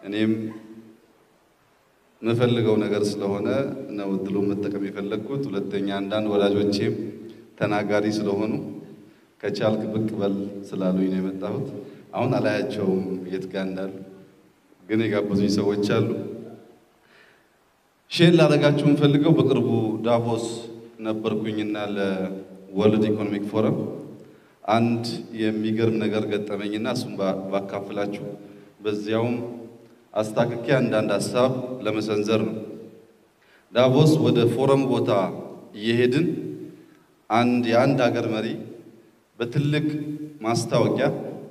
እኔም የምፈልገው ነገር ስለሆነ ነው እድሉን መጠቀም የፈለግኩት። ሁለተኛ አንዳንድ ወላጆቼም ተናጋሪ ስለሆኑ ከቻልክ ብቅ በል ስላሉኝ ነው የመጣሁት። አሁን አላያቸውም የት ጋ እንዳሉ፣ ግን የጋበዙኝ ሰዎች አሉ። ሼር ላደርጋችሁ የምፈልገው በቅርቡ ዳቮስ ነበርኩኝና ለወርልድ ኢኮኖሚክ ፎረም አንድ የሚገርም ነገር ገጠመኝና እሱም ባካፍላችሁ በዚያውም አስታክኬ አንዳንድ ሀሳብ ለመሰንዘር ነው። ዳቮስ ወደ ፎረም ቦታ እየሄድን አንድ የአንድ ሀገር መሪ በትልቅ ማስታወቂያ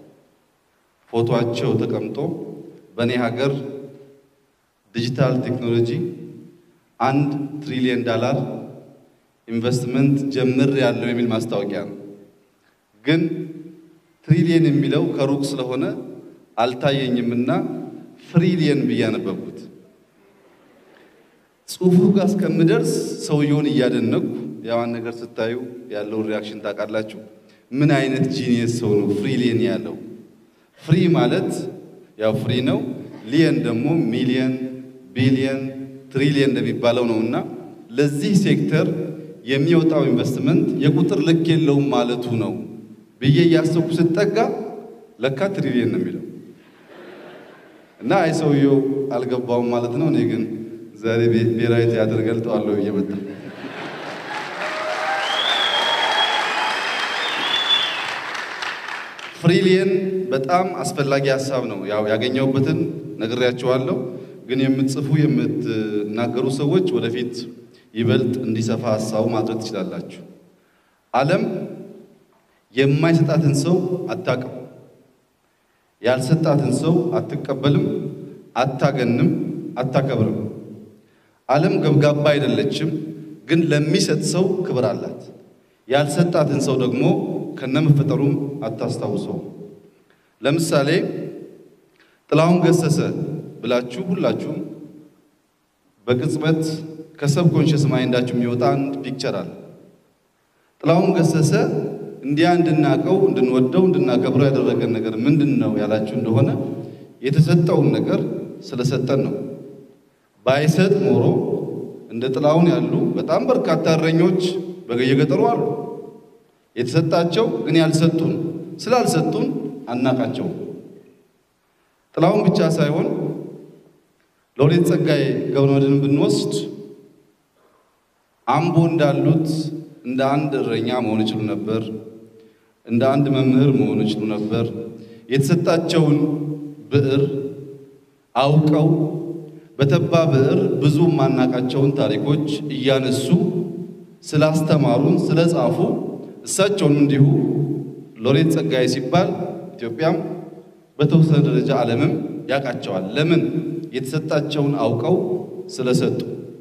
ፎቶአቸው ተቀምጦ በእኔ ሀገር ዲጂታል ቴክኖሎጂ አንድ ትሪሊየን ዳላር ኢንቨስትመንት ጀምር ያለው የሚል ማስታወቂያ ነው። ግን ትሪሊየን የሚለው ከሩቅ ስለሆነ አልታየኝምና ፍሪሊየን ብዬ አነበብኩት። ጽሁፉ ጋር እስከምደርስ ሰውየውን እያደነኩ ያዋን ነገር ስታዩ ያለውን ሪያክሽን ታውቃላችሁ። ምን አይነት ጂኒየስ ሰው ነው ፍሪሊየን ያለው? ፍሪ ማለት ያው ፍሪ ነው። ሊየን ደግሞ ሚሊየን፣ ቢሊየን፣ ትሪሊየን እንደሚባለው ነው እና ለዚህ ሴክተር የሚወጣው ኢንቨስትመንት የቁጥር ልክ የለውም ማለቱ ነው ብዬ እያሰብኩ ስጠጋ ለካ ትሪሊየን ነው የሚለው እና አይ ሰውየው አልገባውም ማለት ነው። እኔ ግን ዛሬ ብሔራዊ ቲያትር ገልጠዋለሁ ብዬ መጣሁ። ፍሪሊየን በጣም አስፈላጊ ሀሳብ ነው። ያው ያገኘሁበትን ነግሬያቸዋለሁ። ግን የምትጽፉ የምትናገሩ ሰዎች ወደፊት ይበልጥ እንዲሰፋ ሀሳቡ ማድረግ ትችላላችሁ። ዓለም የማይሰጣትን ሰው አታቅም፣ ያልሰጣትን ሰው አትቀበልም፣ አታገንም፣ አታከብርም። ዓለም ገብጋባ አይደለችም፣ ግን ለሚሰጥ ሰው ክብር አላት። ያልሰጣትን ሰው ደግሞ ከነመፈጠሩም አታስታውሰው። ለምሳሌ ጥላሁን ገሰሰ ብላችሁ ሁላችሁም በቅጽበት ከሰብኮንሽስ ማይንዳችሁ የሚወጣ አንድ ፒክቸር አለ። ጥላሁን ገሰሰ እንዲያ እንድናቀው እንድንወደው እንድናከብረው ያደረገን ነገር ምንድን ነው ያላችሁ እንደሆነ የተሰጠውን ነገር ስለሰጠን ነው። ባይሰጥ ኖሮ እንደ ጥላሁን ያሉ በጣም በርካታ እረኞች በየገጠሩ አሉ። የተሰጣቸው ግን ያልሰጡን ስላልሰጡን አናቃቸውም። ጥላሁን ብቻ ሳይሆን ሎሬት ጸጋዬ ገብረመድህንን ብንወስድ አምቦ እንዳሉት እንደ አንድ እረኛ መሆን ይችሉ ነበር። እንደ አንድ መምህር መሆን ይችሉ ነበር። የተሰጣቸውን ብዕር አውቀው በተባ ብዕር ብዙ ማናቃቸውን ታሪኮች እያነሱ ስላስተማሩን ስለጻፉ እሳቸውም እንዲሁ ሎሬት ጸጋዬ ሲባል ኢትዮጵያም በተወሰነ ደረጃ ዓለምም ያውቃቸዋል። ለምን? የተሰጣቸውን አውቀው ስለሰጡ።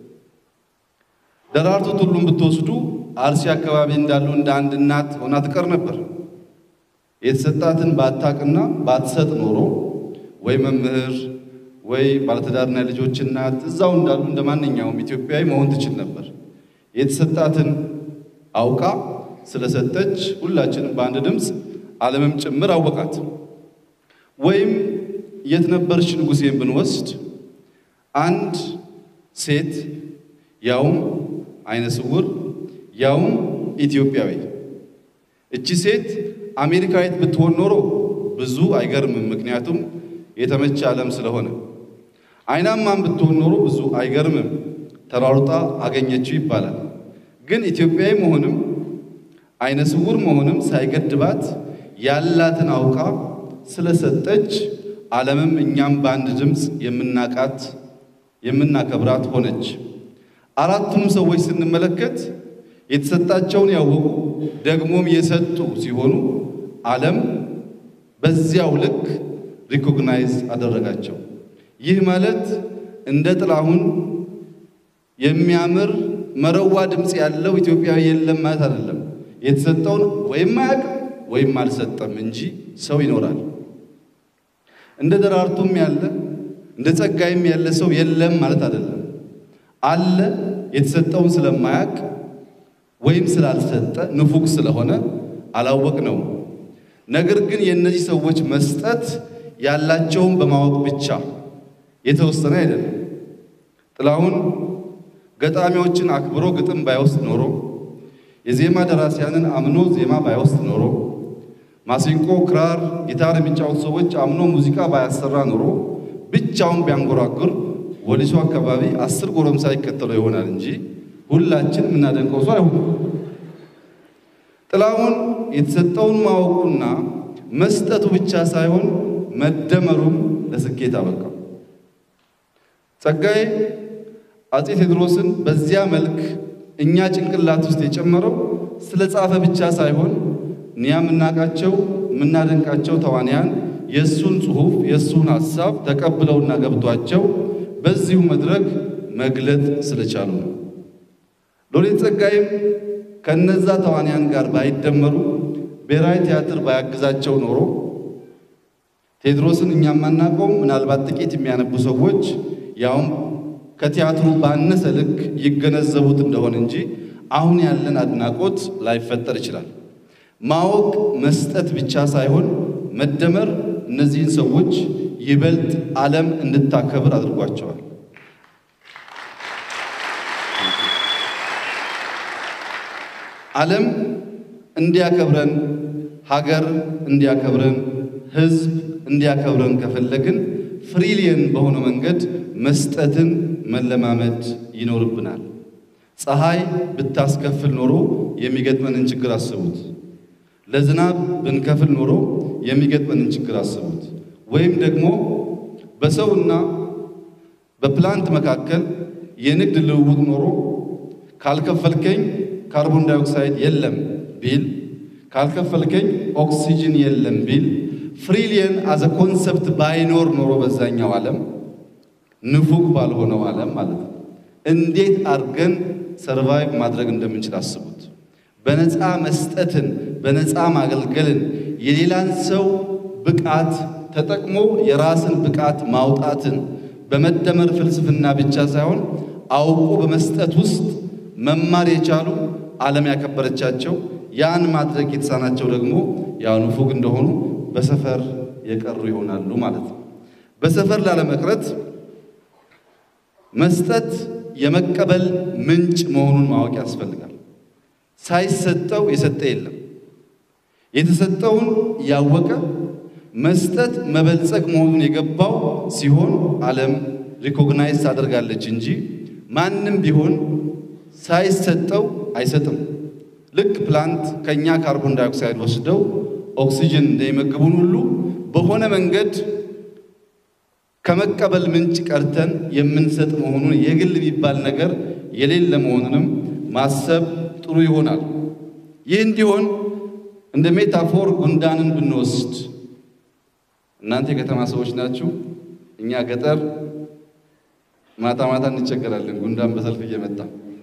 ደራርቱ ቱሉን ብትወስዱ አርሲ አካባቢ እንዳሉ እንደ አንድ እናት ሆና ትቀር ነበር። የተሰጣትን ባታቅና ባትሰጥ ኖሮ ወይ መምህር ወይ ባለትዳርና ልጆች እናት እዛው እንዳሉ እንደ ማንኛውም ኢትዮጵያዊ መሆን ትችል ነበር። የተሰጣትን አውቃ ስለሰጠች ሁላችንም በአንድ ድምፅ ዓለምም ጭምር አወቃት። ወይም የት ነበርሽ ንጉሴን ብንወስድ አንድ ሴት ያውም አይነ ስውር ያውም ኢትዮጵያዊ። እቺ ሴት አሜሪካዊት ብትሆን ኖሮ ብዙ አይገርምም፣ ምክንያቱም የተመቸ ዓለም ስለሆነ። አይናማም ብትሆን ኖሮ ብዙ አይገርምም፣ ተሯሩጣ አገኘችው ይባላል። ግን ኢትዮጵያዊ መሆንም አይነ ስውር መሆንም ሳይገድባት ያላትን አውቃ ስለሰጠች ዓለምም እኛም በአንድ ድምፅ የምናቃት የምናከብራት ሆነች። አራቱም ሰዎች ስንመለከት የተሰጣቸውን ያወቁ ደግሞም የሰጡ ሲሆኑ ዓለም በዚያው ልክ ሪኮግናይዝ አደረጋቸው። ይህ ማለት እንደ ጥላሁን የሚያምር መረዋ ድምፅ ያለው ኢትዮጵያዊ የለም ማለት አይደለም። የተሰጠውን ወይም አያውቅም ወይም አልሰጠም እንጂ ሰው ይኖራል። እንደ ደራርቱም ያለ እንደ ጸጋይም ያለ ሰው የለም ማለት አይደለም። አለ የተሰጠውን ስለማያውቅ ወይም ስላልሰጠ ንፉግ ስለሆነ አላወቅ ነው። ነገር ግን የእነዚህ ሰዎች መስጠት ያላቸውን በማወቅ ብቻ የተወሰነ አይደለም። ጥላሁን ገጣሚዎችን አክብሮ ግጥም ባይወስድ ኖሮ የዜማ ደራሲያንን አምኖ ዜማ ባይወስድ ኖሮ ማሲንቆ፣ ክራር፣ ጊታር የሚጫወቱ ሰዎች አምኖ ሙዚቃ ባያሰራ ኖሮ ብቻውን ቢያንጎራጉር ወሊሶ አካባቢ አስር ጎረምሳ ይከተለው ይሆናል እንጂ ሁላችን የምናደንቀው ሰው አይሆንም። ጥላሁን የተሰጠውን ማወቁና መስጠቱ ብቻ ሳይሆን መደመሩም ለስኬት አበቃው። ጸጋዬ አፄ ቴዎድሮስን በዚያ መልክ እኛ ጭንቅላት ውስጥ የጨመረው ስለ ጻፈ ብቻ ሳይሆን እኛ የምናውቃቸው የምናደንቃቸው ተዋንያን የእሱን ጽሑፍ የእሱን ሐሳብ ተቀብለውና ገብቷቸው በዚሁ መድረክ መግለጥ ስለቻሉ ነው። ሎሬት ጸጋዬም ከነዛ ተዋንያን ጋር ባይደመሩ ብሔራዊ ቲያትር ባያግዛቸው ኖሮ ቴዎድሮስን እኛ የማናውቀውም ምናልባት ጥቂት የሚያነቡ ሰዎች ያውም ከቲያትሩ ባነሰ ልክ ይገነዘቡት እንደሆነ እንጂ አሁን ያለን አድናቆት ላይፈጠር ይችላል። ማወቅ መስጠት ብቻ ሳይሆን መደመር እነዚህን ሰዎች ይበልጥ ዓለም እንድታከብር አድርጓቸዋል። ዓለም እንዲያከብረን፣ ሀገር እንዲያከብረን፣ ሕዝብ እንዲያከብረን ከፈለግን ፍሪሊየን በሆነ መንገድ መስጠትን መለማመድ ይኖርብናል። ፀሐይ ብታስከፍል ኖሮ የሚገጥመንን ችግር አስቡት። ለዝናብ ብንከፍል ኖሮ የሚገጥመንን ችግር አስቡት። ወይም ደግሞ በሰውና በፕላንት መካከል የንግድ ልውውጥ ኖሮ ካልከፈልከኝ ካርቦን ዳይኦክሳይድ የለም ቢል፣ ካልከፈልከኝ ኦክሲጅን የለም ቢል፣ ፍሪሊየን አዘ ኮንሰፕት ባይኖር ኖሮ በዛኛው ዓለም ንፉግ ባልሆነው ዓለም ማለት ነው እንዴት አድርገን ሰርቫይቭ ማድረግ እንደምንችል አስቡት። በነፃ መስጠትን በነፃ ማገልገልን የሌላን ሰው ብቃት ተጠቅሞ የራስን ብቃት ማውጣትን በመደመር ፍልስፍና ብቻ ሳይሆን አውቆ በመስጠት ውስጥ መማር የቻሉ ዓለም ያከበረቻቸው ያን ማድረግ የተሳናቸው ደግሞ ያው ንፉግ እንደሆኑ በሰፈር የቀሩ ይሆናሉ ማለት ነው። በሰፈር ላለመቅረት መስጠት የመቀበል ምንጭ መሆኑን ማወቅ ያስፈልጋል። ሳይሰጠው የሰጠ የለም። የተሰጠውን ያወቀ መስጠት መበልጸግ መሆኑን የገባው ሲሆን ዓለም ሪኮግናይዝ ታደርጋለች እንጂ ማንም ቢሆን ሳይሰጠው አይሰጥም። ልክ ፕላንት ከኛ ካርቦን ዳይኦክሳይድ ወስደው ኦክሲጅን እንደሚመግቡን ሁሉ በሆነ መንገድ ከመቀበል ምንጭ ቀርተን የምንሰጥ መሆኑን የግል የሚባል ነገር የሌለ መሆኑንም ማሰብ ጥሩ ይሆናል። ይህ እንዲሆን እንደ ሜታፎር ጉንዳንን ብንወስድ እናንተ የከተማ ሰዎች ናችሁ። እኛ ገጠር ማታ ማታ እንቸገራለን፣ ጉንዳን በሰልፍ እየመጣ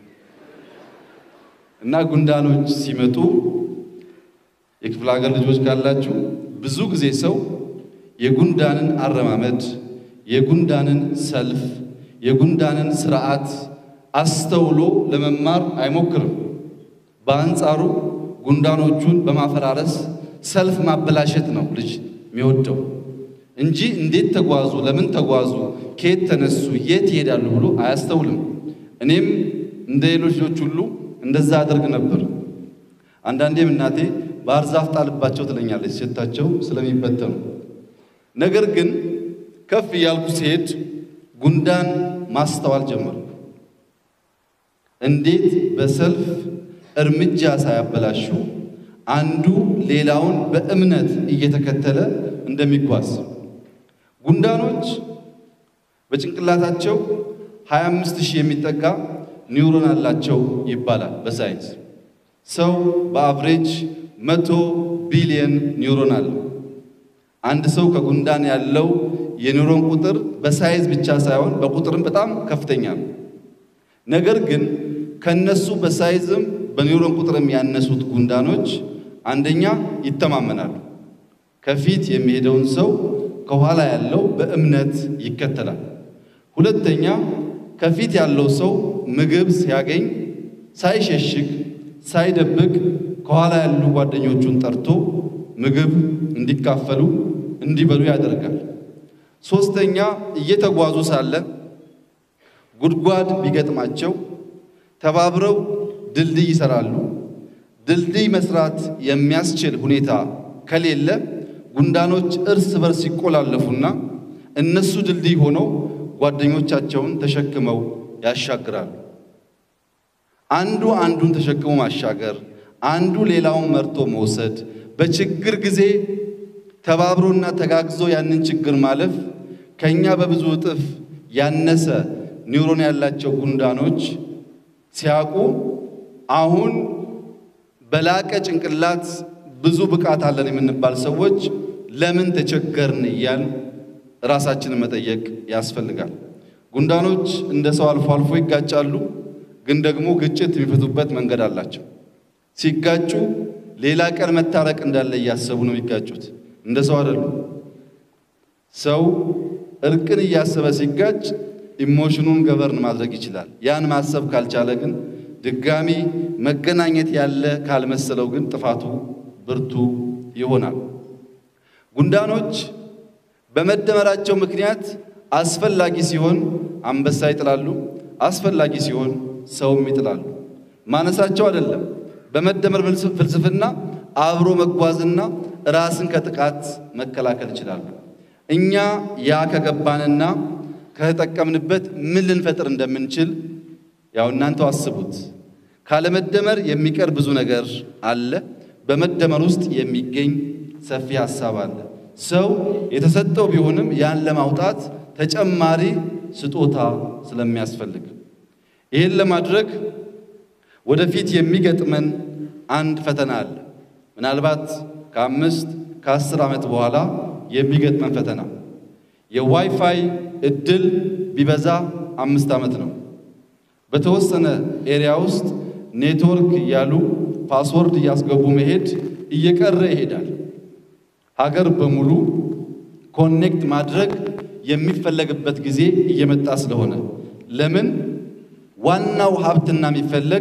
እና ጉንዳኖች ሲመጡ የክፍለ ሀገር ልጆች ካላችሁ ብዙ ጊዜ ሰው የጉንዳንን አረማመድ፣ የጉንዳንን ሰልፍ፣ የጉንዳንን ስርዓት አስተውሎ ለመማር አይሞክርም። በአንጻሩ ጉንዳኖቹን በማፈራረስ ሰልፍ ማበላሸት ነው ልጅ የሚወደው እንጂ እንዴት ተጓዙ፣ ለምን ተጓዙ፣ ከየት ተነሱ፣ የት ይሄዳሉ ብሎ አያስተውልም። እኔም እንደ ሌሎች ልጆች ሁሉ እንደዛ አደርግ ነበር። አንዳንዴም እናቴ ባህር ዛፍ ጣልባቸው ትለኛለች ሸታቸው ስለሚበተኑ። ነገር ግን ከፍ እያልኩ ሲሄድ ጉንዳን ማስተዋል ጀመርኩ። እንዴት በሰልፍ እርምጃ ሳያበላሹ አንዱ ሌላውን በእምነት እየተከተለ እንደሚጓዝ ጉንዳኖች በጭንቅላታቸው 25 ሺህ የሚጠጋ ኒውሮን አላቸው ይባላል በሳይንስ። ሰው በአቭሬጅ መቶ ቢሊየን ኒውሮን አለው። አንድ ሰው ከጉንዳን ያለው የኒውሮን ቁጥር በሳይዝ ብቻ ሳይሆን በቁጥርም በጣም ከፍተኛ ነው። ነገር ግን ከነሱ በሳይዝም በኒውሮን ቁጥርም ያነሱት ጉንዳኖች አንደኛ ይተማመናሉ። ከፊት የሚሄደውን ሰው ከኋላ ያለው በእምነት ይከተላል። ሁለተኛ ከፊት ያለው ሰው ምግብ ሲያገኝ ሳይሸሽግ ሳይደብቅ ከኋላ ያሉ ጓደኞቹን ጠርቶ ምግብ እንዲካፈሉ እንዲበሉ ያደርጋል። ሶስተኛ እየተጓዙ ሳለ ጉድጓድ ቢገጥማቸው ተባብረው ድልድይ ይሰራሉ። ድልድይ መስራት የሚያስችል ሁኔታ ከሌለ ጉንዳኖች እርስ በርስ ይቆላለፉና እነሱ ድልድይ ሆነው ጓደኞቻቸውን ተሸክመው ያሻግራሉ። አንዱ አንዱን ተሸክሞ ማሻገር፣ አንዱ ሌላውን መርቶ መውሰድ፣ በችግር ጊዜ ተባብሮና ተጋግዞ ያንን ችግር ማለፍ ከኛ በብዙ እጥፍ ያነሰ ኒውሮን ያላቸው ጉንዳኖች ሲያውቁ አሁን በላቀ ጭንቅላት ብዙ ብቃት አለን የምንባል ሰዎች ለምን ተቸገርን እያል ራሳችንን መጠየቅ ያስፈልጋል። ጉንዳኖች እንደ ሰው አልፎ አልፎ ይጋጫሉ፣ ግን ደግሞ ግጭት የሚፈቱበት መንገድ አላቸው። ሲጋጩ ሌላ ቀን መታረቅ እንዳለ እያሰቡ ነው የሚጋጩት። እንደ ሰው አይደሉም። ሰው እርቅን እያሰበ ሲጋጭ ኢሞሽኑን ገበርን ማድረግ ይችላል። ያን ማሰብ ካልቻለ ግን ድጋሚ መገናኘት ያለ ካልመሰለው ግን ጥፋቱ ብርቱ ይሆናል። ጉንዳኖች በመደመራቸው ምክንያት አስፈላጊ ሲሆን አንበሳ ይጥላሉ፣ አስፈላጊ ሲሆን ሰውም ይጥላሉ። ማነሳቸው አይደለም። በመደመር ፍልስፍና አብሮ መጓዝና ራስን ከጥቃት መከላከል ይችላሉ። እኛ ያ ከገባንና ከተጠቀምንበት ምን ልንፈጥር እንደምንችል ያው እናንተው አስቡት። ካለመደመር የሚቀር ብዙ ነገር አለ። በመደመር ውስጥ የሚገኝ ሰፊ ሀሳብ አለ። ሰው የተሰጠው ቢሆንም ያን ለማውጣት ተጨማሪ ስጦታ ስለሚያስፈልግ ይህን ለማድረግ ወደፊት የሚገጥመን አንድ ፈተና አለ። ምናልባት ከአምስት ከአስር ዓመት በኋላ የሚገጥመን ፈተና የዋይፋይ እድል ቢበዛ አምስት ዓመት ነው። በተወሰነ ኤሪያ ውስጥ ኔትወርክ እያሉ ፓስወርድ እያስገቡ መሄድ እየቀረ ይሄዳል። ሀገር በሙሉ ኮኔክት ማድረግ የሚፈለግበት ጊዜ እየመጣ ስለሆነ ለምን ዋናው ሀብትና የሚፈለግ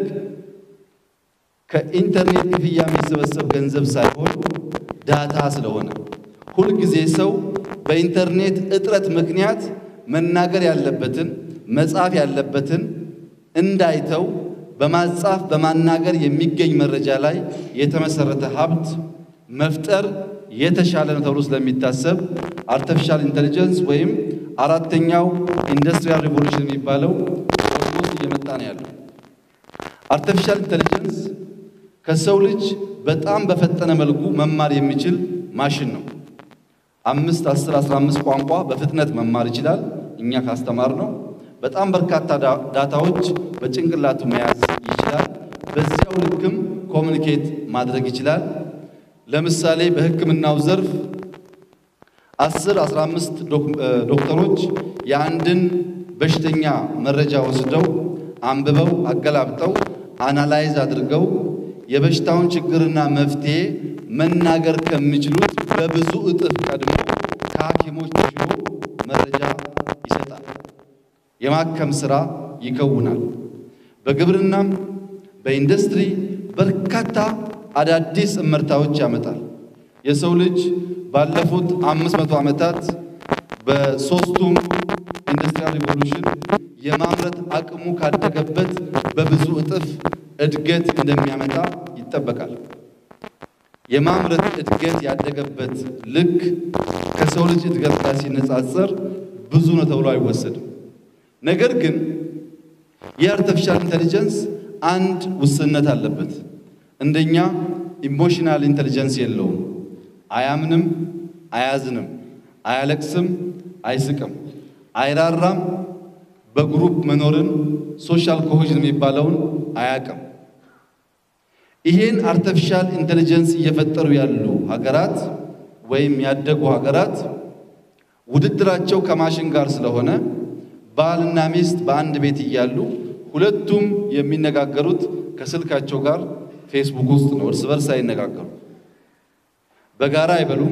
ከኢንተርኔት ክፍያ የሚሰበሰብ ገንዘብ ሳይሆን ዳታ ስለሆነ ሁልጊዜ ሰው በኢንተርኔት እጥረት ምክንያት መናገር ያለበትን መጻፍ ያለበትን እንዳይተው በማጻፍ በማናገር የሚገኝ መረጃ ላይ የተመሰረተ ሀብት መፍጠር የተሻለ ነው ተብሎ ስለሚታሰብ አርቲፊሻል ኢንተሊጀንስ ወይም አራተኛው ኢንዱስትሪያል ሪቮሉሽን የሚባለው ኦልሞስት እየመጣ ነው ያለው። አርቲፊሻል ኢንተሊጀንስ ከሰው ልጅ በጣም በፈጠነ መልኩ መማር የሚችል ማሽን ነው። አምስት አስር አስራ አምስት ቋንቋ በፍጥነት መማር ይችላል። እኛ ካስተማር ነው። በጣም በርካታ ዳታዎች በጭንቅላቱ መያዝ ይችላል። በዚያው ልክም ኮሚኒኬት ማድረግ ይችላል። ለምሳሌ በሕክምናው ዘርፍ አስር አስራ አምስት ዶክተሮች የአንድን በሽተኛ መረጃ ወስደው አንብበው አገላብጠው አናላይዝ አድርገው የበሽታውን ችግርና መፍትሄ መናገር ከሚችሉት በብዙ እጥፍ ቀድሞ ከሐኪሞች ተሽሎ መረጃ ይሰጣል። የማከም ሥራ ይከውናል። በግብርናም በኢንዱስትሪ በርካታ አዳዲስ እመርታዎች ያመጣል። የሰው ልጅ ባለፉት አምስት መቶ ዓመታት በሦስቱም ኢንዱስትሪያል ሪቮሉሽን የማምረት አቅሙ ካደገበት በብዙ እጥፍ እድገት እንደሚያመጣ ይጠበቃል። የማምረት እድገት ያደገበት ልክ ከሰው ልጅ እድገት ጋር ሲነጻጸር ብዙ ነው ተብሎ አይወሰድም። ነገር ግን የአርቲፊሻል ኢንተሊጀንስ አንድ ውስንነት አለበት። እንደኛ ኢሞሽናል ኢንተሊጀንስ የለውም። አያምንም፣ አያዝንም፣ አያለቅስም፣ አይስቅም፣ አይራራም፣ በግሩፕ መኖርን ሶሻል ኮሄዥን የሚባለውን አያቅም። ይሄን አርቲፊሻል ኢንተሊጀንስ እየፈጠሩ ያሉ ሀገራት ወይም ያደጉ ሀገራት ውድድራቸው ከማሽን ጋር ስለሆነ ባልና ሚስት በአንድ ቤት እያሉ ሁለቱም የሚነጋገሩት ከስልካቸው ጋር ፌስቡክ ውስጥ ነው። እርስ በርስ አይነጋገሩ፣ በጋራ አይበሉም፣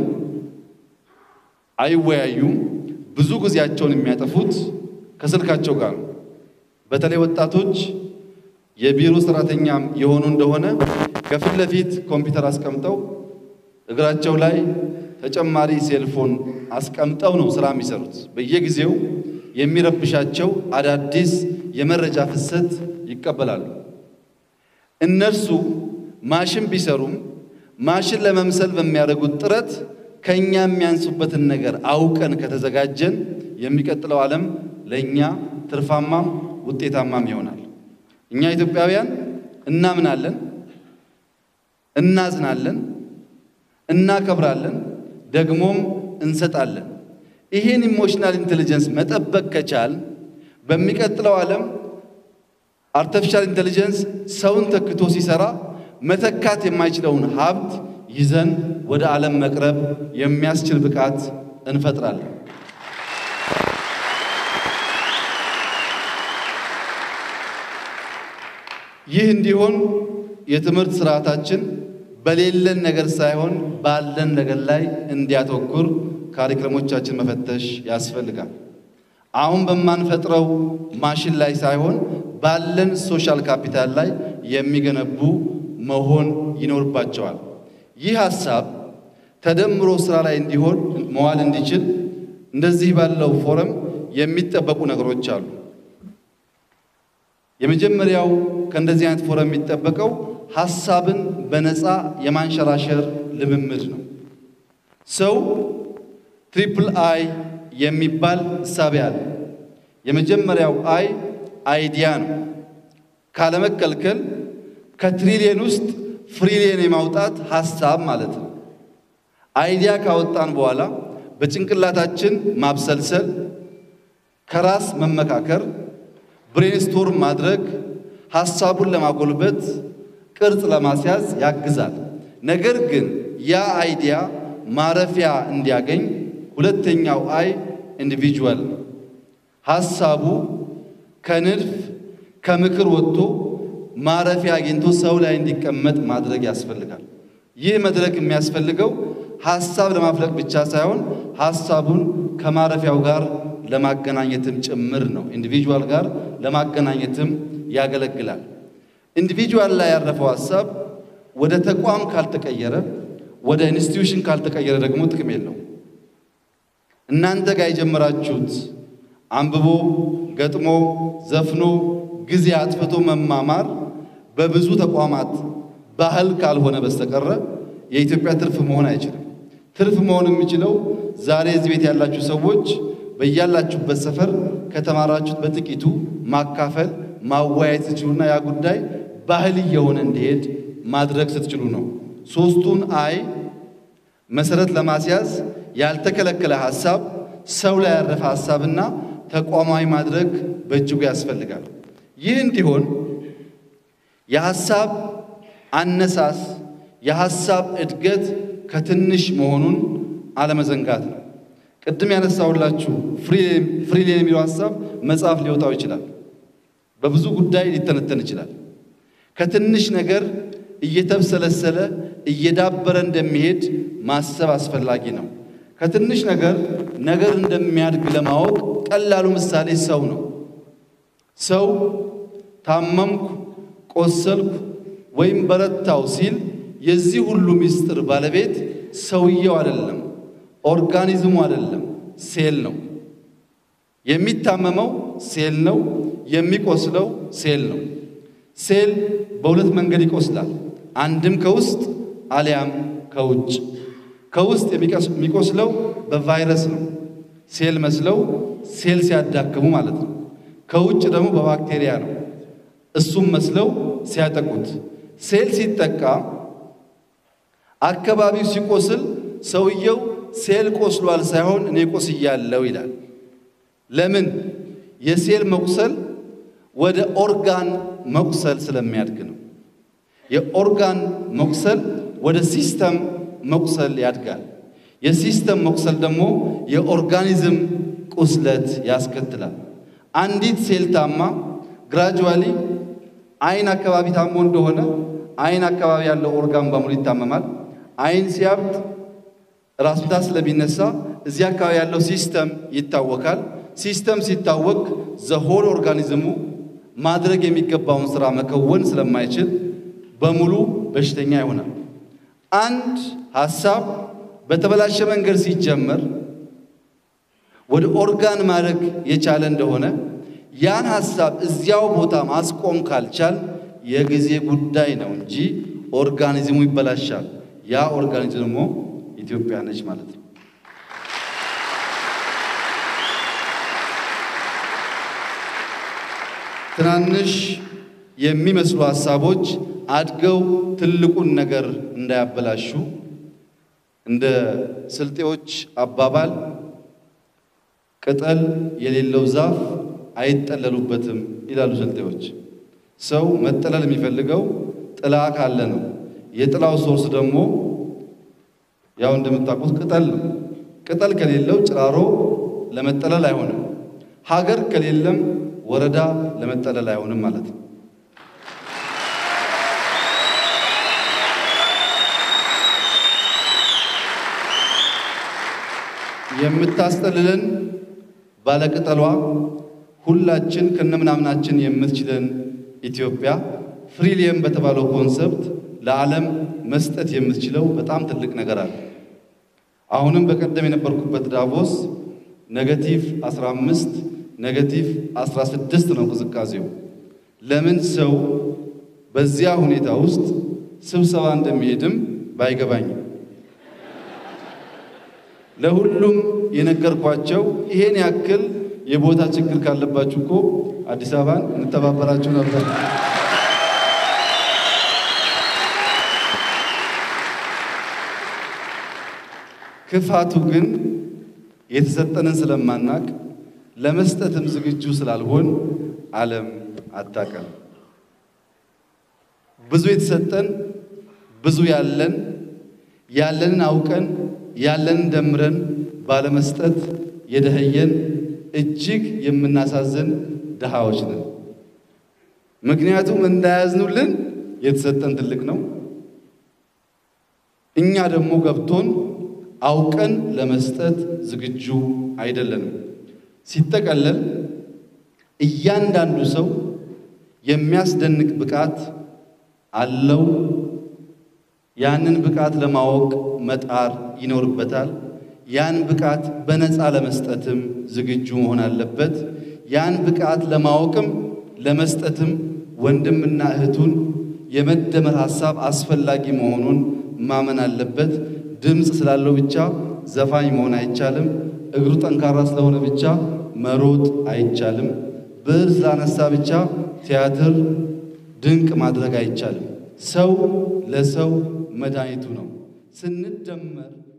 አይወያዩም። ብዙ ጊዜያቸውን የሚያጠፉት ከስልካቸው ጋር ነው። በተለይ ወጣቶች የቢሮ ሰራተኛ የሆኑ እንደሆነ ከፊት ለፊት ኮምፒውተር አስቀምጠው እግራቸው ላይ ተጨማሪ ሴልፎን አስቀምጠው ነው ስራ የሚሰሩት። በየጊዜው የሚረብሻቸው አዳዲስ የመረጃ ፍሰት ይቀበላሉ። እነርሱ ማሽን ቢሰሩም ማሽን ለመምሰል በሚያደርጉት ጥረት ከኛ የሚያንሱበትን ነገር አውቀን ከተዘጋጀን የሚቀጥለው ዓለም ለእኛ ትርፋማም ውጤታማም ይሆናል። እኛ ኢትዮጵያውያን እናምናለን፣ እናዝናለን፣ እናከብራለን፣ ደግሞም እንሰጣለን። ይህን ኢሞሽናል ኢንቴሊጀንስ መጠበቅ ከቻል በሚቀጥለው ዓለም አርቲፊሻል ኢንቴሊጀንስ ሰውን ተክቶ ሲሰራ መተካት የማይችለውን ሀብት ይዘን ወደ ዓለም መቅረብ የሚያስችል ብቃት እንፈጥራለን። ይህ እንዲሆን የትምህርት ስርዓታችን በሌለን ነገር ሳይሆን ባለን ነገር ላይ እንዲያተኩር ካሪክለሞቻችን መፈተሽ ያስፈልጋል። አሁን በማንፈጥረው ማሽን ላይ ሳይሆን ባለን ሶሻል ካፒታል ላይ የሚገነቡ መሆን ይኖርባቸዋል። ይህ ሀሳብ ተደምሮ ስራ ላይ እንዲሆን መዋል እንዲችል እንደዚህ ባለው ፎረም የሚጠበቁ ነገሮች አሉ። የመጀመሪያው ከእንደዚህ አይነት ፎረም የሚጠበቀው ሀሳብን በነፃ የማንሸራሸር ልምምድ ነው። ሰው ትሪፕል አይ የሚባል እሳቤ አለ። የመጀመሪያው አይ አይዲያ ነው። ካለመከልከል ከትሪሊየን ውስጥ ፍሪሊየን የማውጣት ሀሳብ ማለት ነው። አይዲያ ካወጣን በኋላ በጭንቅላታችን ማብሰልሰል፣ ከራስ መመካከር፣ ብሬንስቶርም ማድረግ ሀሳቡን ለማጎልበት ቅርጽ ለማስያዝ ያግዛል። ነገር ግን ያ አይዲያ ማረፊያ እንዲያገኝ ሁለተኛው አይ ኢንዲቪጁዋል ሀሳቡ ከንድፍ ከምክር ወጥቶ ማረፊያ አግኝቶ ሰው ላይ እንዲቀመጥ ማድረግ ያስፈልጋል። ይህ መድረክ የሚያስፈልገው ሀሳብ ለማፍለቅ ብቻ ሳይሆን ሀሳቡን ከማረፊያው ጋር ለማገናኘትም ጭምር ነው። ኢንዲቪጁዋል ጋር ለማገናኘትም ያገለግላል። ኢንዲቪጁዋል ላይ ያረፈው ሀሳብ ወደ ተቋም ካልተቀየረ፣ ወደ ኢንስቲትዩሽን ካልተቀየረ ደግሞ ጥቅም የለው። እናንተ ጋር የጀመራችሁት አንብቦ ገጥሞ ዘፍኖ ጊዜ አጥፍቶ መማማር በብዙ ተቋማት ባህል ካልሆነ በስተቀረ የኢትዮጵያ ትርፍ መሆን አይችልም። ትርፍ መሆን የሚችለው ዛሬ እዚህ ቤት ያላችሁ ሰዎች በያላችሁበት ሰፈር ከተማራችሁት በጥቂቱ ማካፈል ማወያየት ስትችሉና ያ ጉዳይ ባህል እየሆነ እንዲሄድ ማድረግ ስትችሉ ነው። ሶስቱን አይ መሰረት ለማስያዝ ያልተከለከለ ሀሳብ፣ ሰው ላይ ያረፈ ሀሳብና ተቋማዊ ማድረግ በእጅጉ ያስፈልጋል። ይህ እንዲሆን የሀሳብ አነሳስ የሀሳብ እድገት ከትንሽ መሆኑን አለመዘንጋት ነው። ቅድም ያነሳሁላችሁ ፍሪሊየን የሚለው ሀሳብ መጽሐፍ ሊወጣው ይችላል። በብዙ ጉዳይ ሊተነተን ይችላል። ከትንሽ ነገር እየተብሰለሰለ እየዳበረ እንደሚሄድ ማሰብ አስፈላጊ ነው። ከትንሽ ነገር ነገር እንደሚያድግ ለማወቅ ቀላሉ ምሳሌ ሰው ነው። ሰው ታመምኩ፣ ቆሰልኩ ወይም በረታው ሲል የዚህ ሁሉ ምስጢር ባለቤት ሰውየው አይደለም፣ ኦርጋኒዝሙ አይደለም፣ ሴል ነው። የሚታመመው ሴል ነው። የሚቆስለው ሴል ነው። ሴል በሁለት መንገድ ይቆስላል። አንድም ከውስጥ አሊያም ከውጭ። ከውስጥ የሚቆስለው በቫይረስ ነው፣ ሴል መስለው ሴል ሲያዳክሙ ማለት ነው። ከውጭ ደግሞ በባክቴሪያ ነው፣ እሱም መስለው ሲያጠቁት። ሴል ሲጠቃ አካባቢው ሲቆስል ሰውየው ሴል ቆስሏል ሳይሆን እኔ ቆስያለሁ ይላል። ለምን? የሴል መቁሰል ወደ ኦርጋን መቁሰል ስለሚያድግ ነው። የኦርጋን መቁሰል ወደ ሲስተም መቁሰል ያድጋል። የሲስተም መቁሰል ደግሞ የኦርጋኒዝም ቁስለት ያስከትላል። አንዲት ሴል ታማ ግራጁዋሊ አይን አካባቢ ታሞ እንደሆነ አይን አካባቢ ያለው ኦርጋን በሙሉ ይታመማል። አይን ሲያብጥ ራስ ምታት ስለሚነሳ እዚህ አካባቢ ያለው ሲስተም ይታወካል። ሲስተም ሲታወክ ዘሆል ኦርጋኒዝሙ ማድረግ የሚገባውን ስራ መከወን ስለማይችል በሙሉ በሽተኛ ይሆናል። አንድ ሀሳብ፣ በተበላሸ መንገድ ሲጀመር ወደ ኦርጋን ማድረግ የቻለ እንደሆነ ያን ሀሳብ እዚያው ቦታ ማስቆም ካልቻል የጊዜ ጉዳይ ነው እንጂ ኦርጋኒዝሙ ይበላሻል። ያ ኦርጋኒዝም ደግሞ ኢትዮጵያ ነች ማለት ነው። ትናንሽ የሚመስሉ ሀሳቦች አድገው ትልቁን ነገር እንዳያበላሹ እንደ ስልጤዎች አባባል ቅጠል የሌለው ዛፍ አይጠለሉበትም ይላሉ ስልጤዎች። ሰው መጠለል የሚፈልገው ጥላ ካለ ነው። የጥላው ሶርስ ደግሞ ያው እንደምታውቁት ቅጠል ነው። ቅጠል ከሌለው ጭራሮ ለመጠለል አይሆንም። ሀገር ከሌለም ወረዳ ለመጠለል አይሆንም ማለት ነው። የምታስጠልለን ባለቅጠሏ ሁላችን ከነምናምናችን የምትችለን ኢትዮጵያ ፍሪሊየም በተባለው ኮንሰፕት ለዓለም መስጠት የምትችለው በጣም ትልቅ ነገር አለ። አሁንም በቀደም የነበርኩበት ዳቮስ ኔጌቲቭ 15 ኔጌቲቭ 16 ነው ቅዝቃዜው። ለምን ሰው በዚያ ሁኔታ ውስጥ ስብሰባ እንደሚሄድም ባይገባኝም ለሁሉም የነገርኳቸው ይሄን ያክል የቦታ ችግር ካለባችሁ እኮ አዲስ አበባን እንተባበራችሁ ነበር። ክፋቱ ግን የተሰጠንን ስለማናቅ ለመስጠትም ዝግጁ ስላልሆን ዓለም አታቀም። ብዙ የተሰጠን ብዙ ያለን ያለንን አውቀን ያለንን ደምረን ባለመስጠት የደኸየን እጅግ የምናሳዝን ድሃዎች ነን። ምክንያቱም እንዳያዝኑልን የተሰጠን ትልቅ ነው። እኛ ደግሞ ገብቶን አውቀን ለመስጠት ዝግጁ አይደለንም። ሲጠቀለል እያንዳንዱ ሰው የሚያስደንቅ ብቃት አለው። ያንን ብቃት ለማወቅ መጣር ይኖርበታል። ያን ብቃት በነፃ ለመስጠትም ዝግጁ መሆን አለበት። ያን ብቃት ለማወቅም ለመስጠትም ወንድምና እህቱን የመደመር ሐሳብ አስፈላጊ መሆኑን ማመን አለበት። ድምፅ ስላለው ብቻ ዘፋኝ መሆን አይቻልም። እግሩ ጠንካራ ስለሆነ ብቻ መሮጥ አይቻልም። ብዕር ስላነሳ ብቻ ቲያትር ድንቅ ማድረግ አይቻልም። ሰው ለሰው መድኃኒቱ ነው። ስንደመር